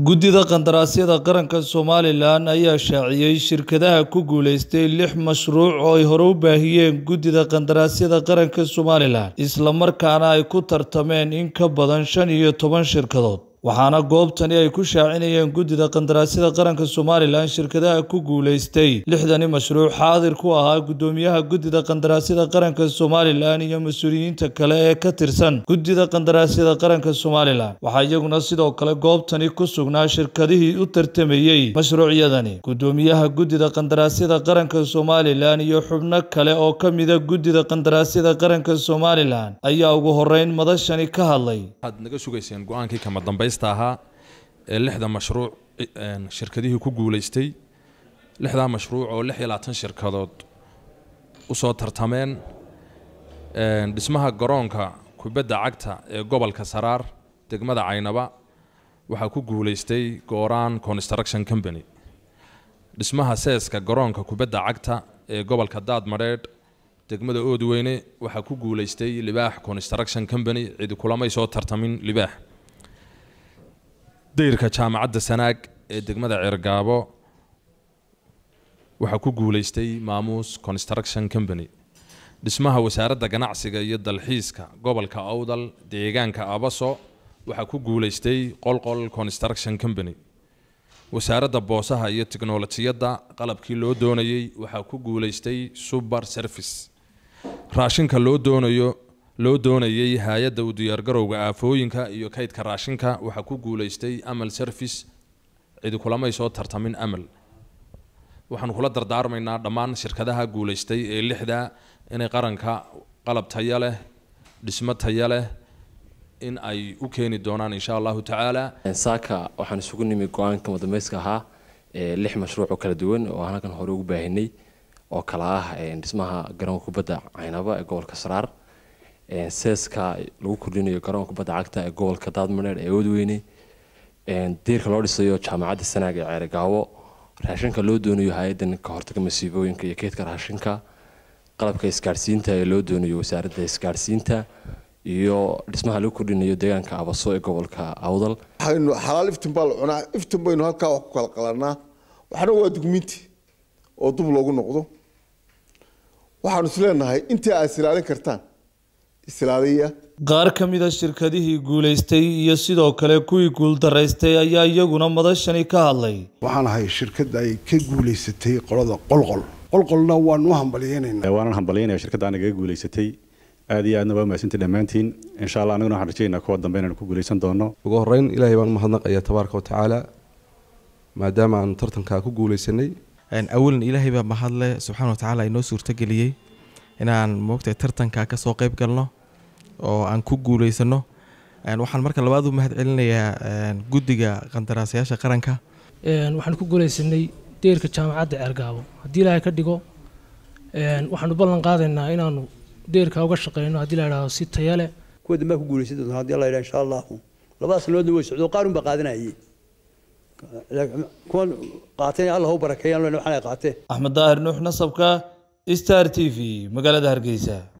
guddida qandaraasyada qaranka somalilan ayaa shaaciyey shirkadaha ku guuleystay lix mashruuc oo ay hore u baahiyeen guddida qandaraasyada qaranka somalilan islamarkaana ay ku tartameen in ka badan shan iyo toban shirkadood waxaana goobtani ay ku shaacinayeen guddida qandaraasyada qaranka somalilan shirkadaha ku guuleystay lixdani mashruuc xaadir ku ahaa guddoomiyaha guddida qandaraasyada qaranka somalilan iyo mas-uuliyiinta kale ee ka tirsan guddida qandaraasyada qaranka somalilan waxaa iyaguna sidoo kale goobtani ku sugnaa shirkadihii u tartamayey mashruucyadani guddoomiyaha guddida qandaraasyada qaranka somalilan iyo xubno kale oo ka mida guddida qandaraasyada qaranka somalilan ayaa ugu horeyn madashani ka hadlay waxaad naga sugayseen go-aankii kama dambaysta ahaa ee lixda mashruuc shirkadihii ku guulaystay lixdaa mashruuc oo lix iyo labaatan shirkadood usoo tartameen dhismaha garoonka kubadda cagta ee gobolka saraar degmada caynaba waxaa ku guulaystay gooraan construction company dhismaha seeska garoonka kubadda cagta ee gobolka daadmadheedh degmada oodweyne waxaa ku guulaystay libaax construction company cidi kulamay soo tartamin libaax dayrka jaamacadda sanaag ee degmada ceergaabo waxaa ku guulaystay maamuus construction company dhismaha wasaaradda ganacsiga iyo dalxiiska gobolka awdal deegaanka abaso waxaa ku guulaystay qolqol construction company wasaaradda boosaha iyo tiknolojiyadda qalabkii loo doonayey waxaa ku guulaystay suber service raashinka loo doonayo loo doonayey hay-adda u diyaargarowga aafooyinka iyo kaydka raashinka waxaa ku guulaystay amal service cidi kulamay soo tartamin amal waxaanu kula dardaarmaynaa dhammaan shirkadaha guulaystay ee lixda inay qaranka qalab taya leh dhismo taya leh in ay u keeni doonaan insha allahu tacaala saaka waxaan isugu nimi go-aanka madambayska ahaa lix mashruuc oo kala duwan oo aan halkan hore ugu baahinay oo kala ah dhismaha garoonka kubadda caynaba ee gobolka saraar seeska lagu kordhinayo garoonka kubadda cagta ee gobolka daadmaneer ee oodweyne diirka loo dhisayo jaamacadda sanaag ee ceerigaabo raashinka loo doonayo hay-adan ka hortaga masiibooyinka iyo keydka raashinka qalabka isgaadhsiinta ee loo doonayo wasaaradda isgaadhsiinta iyo dhismaha lagu kordhinayo deegaanka abaso ee gobolka awdal waxaynu xalaal iftin baa la cunaa iftin baynu halkaa wax ku kala qalanaa waxna waa dugmiinti oo dub loogu noqdo waxaanu is leenahay intii aad isilaalin kartaan islaaliya qaar ka mida shirkadihii guulaystay iyo sidoo kale kuwii guuldaraystay ayaa iyaguna madashani ka hadlay waxaan ahay shirkad ay ka guulaysatay qolada qolqol qolqolna waanu hambaliyeynaynaa waanan hambalyaynaya shirkadda nagaga guulaysatay aad iyo aadna waa mahadsantii dhammaantiin insha allah aniguna waxaan rajaynaa kuwa dambe inaan ku guulaysan doono ugu horreyn ilaahay baan umahadnaqayaa tabaaraka watacaala maadaama aanu tartankaa ku guulaysanay awalan ilaahay baa mahadle subxaana watacaala inoo suurtageliyey inaan moogtay tartankaa kasoo qayb galno oo aan ku guulaysano waxaan marka labaad u mahad celinayaa guddiga qandaraasayaasha qaranka waxaan ku guulaysanay deerka jaamacadda ceergaabo haddii ilaahay ka dhigo waxaanu ballan qaadaynaa inaanu deerka uga shaqeyno haddii la idhaahdo si taya leh kuwa dambaa ku guulaysan doonta haddii la yidhaha insha allahu labada sanoodna way socdo qaar unbaa qaadanayay kuwan qaateen allah u barakeeyaan waxaan ay qaateen axmed daahir nuux nasabka star t v magaalada hargeysa